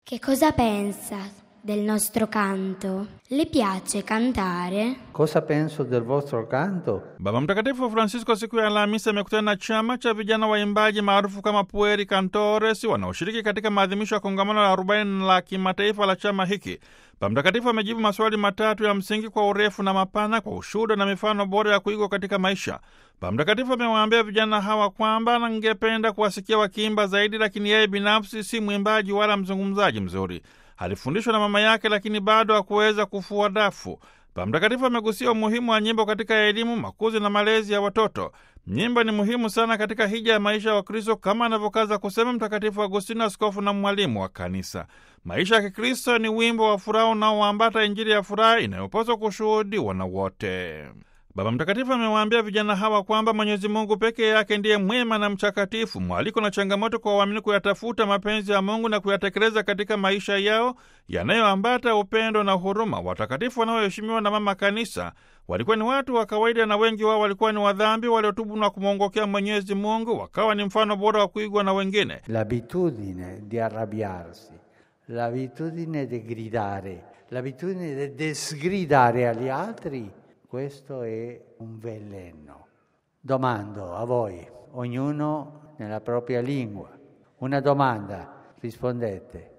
Che cosa pensa del nostro canto? Le piace cantare? Cosa penso del vostro canto? Baba Mtakatifu Francisco siku ya Alhamisi amekutana na chama cha vijana waimbaji maarufu kama Pueri Cantores wanaoshiriki katika maadhimisho ya kongamano la 40 la kimataifa la chama hiki. Baba Mtakatifu amejibu maswali matatu ya msingi kwa urefu na mapana, kwa ushuhuda na mifano bora ya kuigwa katika maisha. Baba Mtakatifu amewaambia vijana hawa kwamba angependa kuwasikia wakiimba zaidi, lakini yeye binafsi si mwimbaji wala mzungumzaji mzuri. Alifundishwa na mama yake, lakini bado hakuweza kufua dafu. Baba Mtakatifu amegusia umuhimu wa nyimbo katika elimu, makuzi na malezi ya watoto. Nyimbo ni muhimu sana katika hija ya maisha ya Wakristo, kama anavyokaza kusema Mtakatifu Agustino, askofu na mwalimu wa Kanisa. Maisha ya Kikristo ni wimbo wa furaha unaoambata Injili ya furaha inayopaswa kushuhudiwa na wote. Baba Mtakatifu amewaambia vijana hawa kwamba Mwenyezi Mungu peke yake ndiye mwema na mchakatifu. Mwaliko na changamoto kwa waamini kuyatafuta mapenzi ya Mungu na kuyatekeleza katika maisha yao yanayoambata upendo na huruma. Watakatifu wanaoheshimiwa na Mama Kanisa walikuwa ni watu wa kawaida, na wengi wao walikuwa ni wadhambi waliotubu na kumwongokea Mwenyezi Mungu, wakawa ni mfano bora wa kuigwa na wengine. L'abitudine di arrabbiarsi, l'abitudine di gridare, l'abitudine di desgridare agli altri, questo è un veleno. Domando a voi, ognuno nella propria lingua, una domanda, rispondete.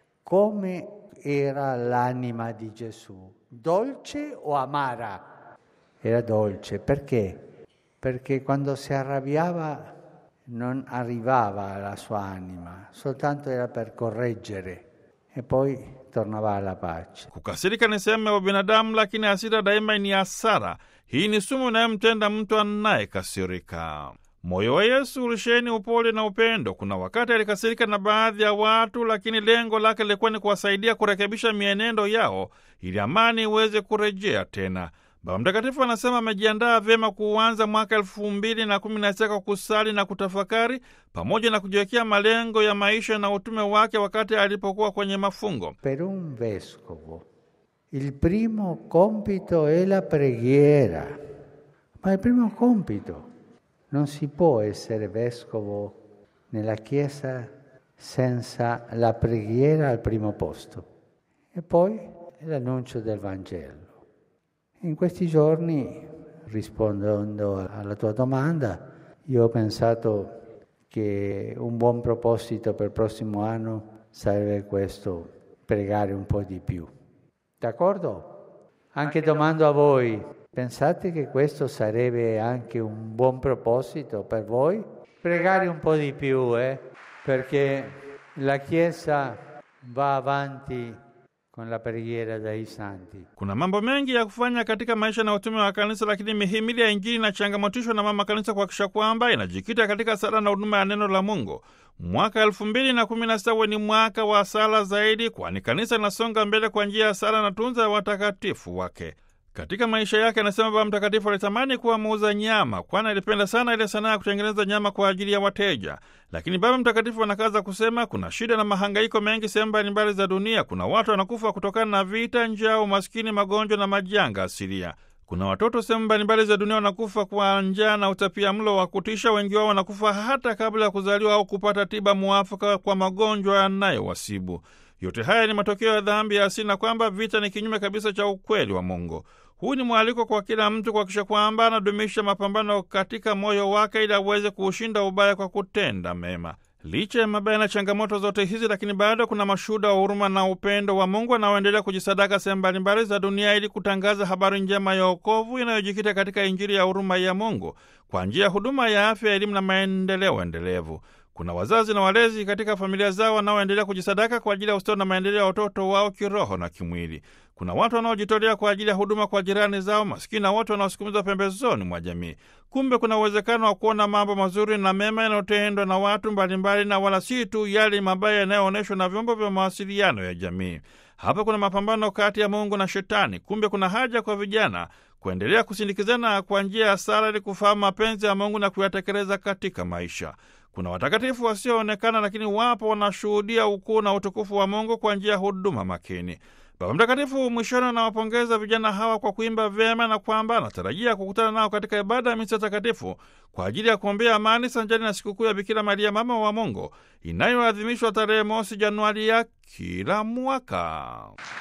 Come era l'anima di Gesù? Dolce o amara? Era dolce, perché? Perché quando si arrabbiava non arrivava alla sua anima, soltanto era per correggere e poi tornava alla pace. Kukasirika ni sehemu ya ubinadamu, lakini hasira daima ni hasara. Hii ni sumu inayomtenda mtu anayekasirika. Moyo wa Yesu ulisheni upole na upendo. Kuna wakati alikasirika na baadhi ya watu, lakini lengo lake lilikuwa ni kuwasaidia kurekebisha mienendo yao ili amani iweze kurejea tena. Baba Mtakatifu anasema amejiandaa vyema kuuanza mwaka elfu mbili na kumi na sita kwa kusali na kutafakari pamoja na kujiwekea malengo ya maisha na utume wake wakati alipokuwa kwenye mafungo. Per un vescovo il primo compito è la preghiera, ma il primo compito non si può essere vescovo nella Chiesa senza la preghiera al primo posto e poi l'annuncio del Vangelo. In questi giorni, rispondendo alla tua domanda, io ho pensato che un buon proposito per il prossimo anno sarebbe questo, pregare un po' di più. D'accordo? Anche domando a voi, pensate che questo sarebbe anche un buon proposito per voi? Pregare un po' di più, eh? Perché la Chiesa va avanti con la preghiera dei santi. Kuna mambo mengi ya kufanya katika maisha na utume wa kanisa, lakini mihimili ya Injili inachangamotishwa na mama kanisa kuhakikisha kwamba inajikita katika sala na huduma ya neno la Mungu. Mwaka elfu mbili na kumi na sita ni mwaka wa sala zaidi, kwani kanisa linasonga mbele kwa njia ya sala na tunza ya watakatifu wake. Katika maisha yake, anasema Baba Mtakatifu alitamani kuwa muuza nyama, kwani alipenda sana ile sanaa ya kutengeneza nyama kwa ajili ya wateja. Lakini Baba Mtakatifu anakaza kusema kuna shida na mahangaiko mengi sehemu mbalimbali za dunia. Kuna watu wanakufa kutokana na vita, njaa, umaskini, magonjwa na majanga asilia. Kuna watoto sehemu mbalimbali za dunia wanakufa kwa njaa na utapia mlo wa kutisha. Wengi wao wanakufa hata kabla ya kuzaliwa au kupata tiba muafaka kwa magonjwa yanayowasibu. Yote haya ni matokeo ya dhambi ya asili na kwamba vita ni kinyume kabisa cha ukweli wa Mungu. Huu ni mwaliko kwa kila mtu kuhakikisha kwamba anadumisha mapambano katika moyo wake ili aweze kuushinda ubaya kwa kutenda mema. Licha ya mabaya na changamoto zote hizi, lakini bado kuna mashuhuda wa huruma na upendo wa Mungu anaoendelea kujisadaka sehemu mbalimbali za dunia ili kutangaza habari njema ya wokovu inayojikita katika Injili ya huruma ya Mungu kwa njia ya huduma ya afya, elimu na maendeleo endelevu. Kuna wazazi na walezi katika familia zao wanaoendelea kujisadaka kwa ajili ya ustawi na maendeleo ya watoto wao kiroho na kimwili. Kuna watu wanaojitolea kwa ajili ya huduma kwa jirani zao, maskini na watu wanaosukumizwa pembezoni mwa jamii. Kumbe kuna uwezekano wa kuona mambo mazuri na mema yanayotendwa na watu mbalimbali, na wala si tu yale mabaya yanayoonyeshwa na vyombo vya mawasiliano ya jamii. Hapa kuna mapambano kati ya Mungu na Shetani. Kumbe kuna haja kwa vijana kuendelea kusindikizana kwa njia ya sala ili kufahamu mapenzi ya Mungu na kuyatekeleza katika maisha. Kuna watakatifu wasioonekana, lakini wapo wanashuhudia ukuu na utukufu wa Mungu kwa njia ya huduma makini. Baba Mtakatifu mwishoni anawapongeza vijana hawa kwa kuimba vyema na kwamba anatarajia kukutana nao katika ibada ya misa takatifu kwa ajili ya kuombea amani sanjari na sikukuu ya Bikira Maria mama wa Mungu inayoadhimishwa tarehe mosi Januari ya kila mwaka.